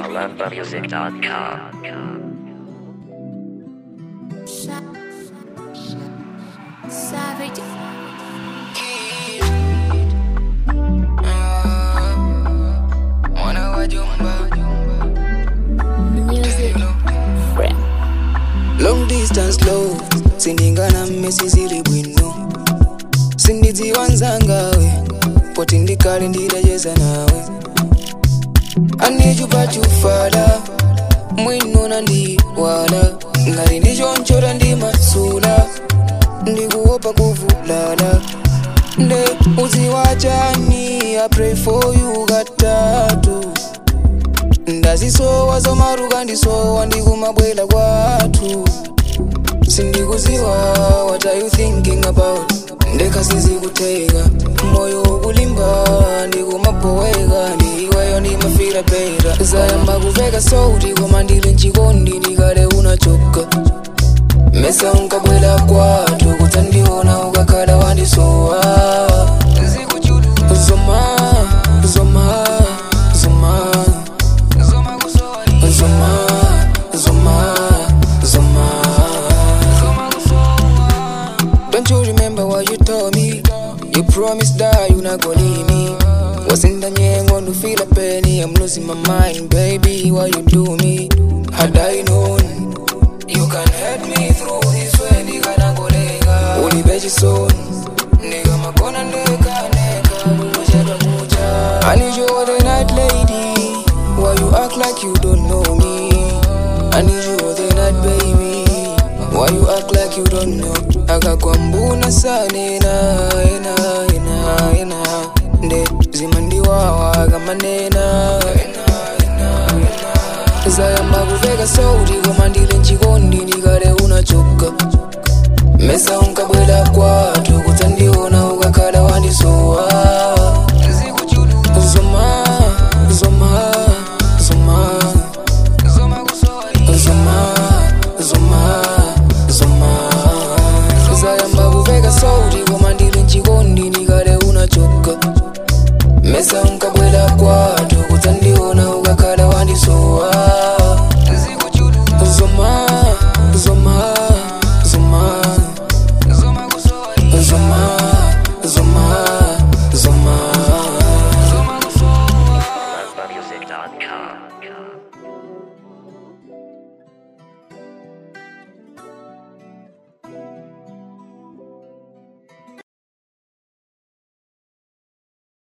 Savage. Music. long distance love sindingana mmesi zili bwino sindidziwanzangawe poti ndikale ndidacheza nawe anijupachufala mwinona ndiwala ngati ndichonchora ndi masula ndikuopa kuvulala nde uziwachani i pray for you katatu ndazisowa zomaruka ndisowa ndikumabwela kwathu sindikuziwa what are you thinking about ndekasizikuteka moyo ukulimba ndikumabhoweka ndiiweyo ndimafira pera zayamba kuveka sauti koma ndili mchikondi ndikale unachoka mesa unkabwela kwathu kutsandiona ukakhala wandisowa zoma zoma zoma Zoma, Zoma, Zoma. Don't you remember what you told me? You promised that you not gonna leave me. Was in the nyango to feel a penny. I'm losing my mind, baby. Why you do me? Had I known you can help me through this way, nigga, na golega. Uli beji son, nigga, makona neka neka. Kuja kuja. I need you all the night, lady. Why you act like you don't know me? I need you all the night, baby. Why you act like you don't know? akakwambuna sanena ena ena ena nde zimandiwawa kamanena zayamba kuveka sauti koma ndili mchikondi ndikale unachoka mesa unkabwela kwathu kutsandiona ukakhala wandisowa zoma zoma zoma zoma zoma zoma zayamba kuveka sauti koma ndili mchikondi ndikale unachoka mesa unkabwela kwathu kutsandiona ukakhala wandisowa